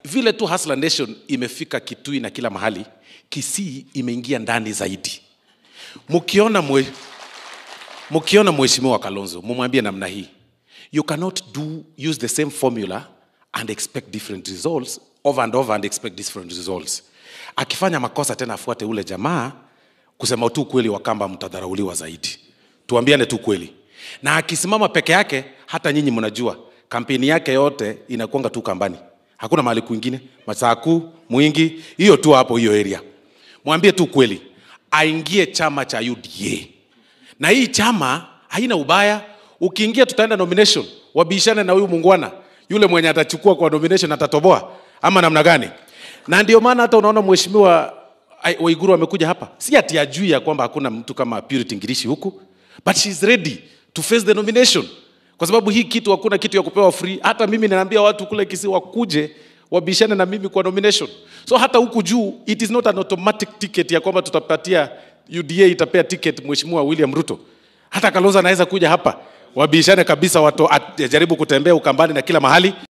vile tu Hustler Nation imefika Kitui na kila mahali, Kisii imeingia ndani zaidi. Mkiona mwe, mkiona mheshimiwa Kalonzo, mumwambie namna hii, you cannot do use the same formula and expect different results over and over and expect different results. Akifanya makosa tena afuate ule jamaa, kusema tu kweli, Wakamba mtadharauliwa zaidi. Tuambiane tu kweli. Na akisimama peke yake, hata nyinyi mnajua kampeni yake yote inakuanga tu kambani, hakuna mahali kwingine, Masaku, Mwingi, hiyo tu hapo, hiyo area. Mwambie tu kweli, aingie chama cha UDA na hii chama haina ubaya. Ukiingia tutaenda nomination, wabishane na huyu mungwana yule mwenye atachukua kwa nomination atatoboa ama namna gani? Na ndio maana hata unaona mheshimiwa Ai- Waiguru amekuja hapa, si ati ajui ya kwamba hakuna mtu kama Purity Ngirishi huku, but she's ready to face the nomination, kwa sababu hii kitu hakuna kitu ya kupewa free. Hata mimi ninaambia watu kule Kisii wakuje wabishane na mimi kwa nomination. So hata huku juu it is not an automatic ticket ya kwamba tutapatia UDA itapea ticket mheshimiwa William Ruto. Hata Kalonzo anaweza kuja hapa wabishane kabisa, watu ajaribu kutembea Ukambani na kila mahali.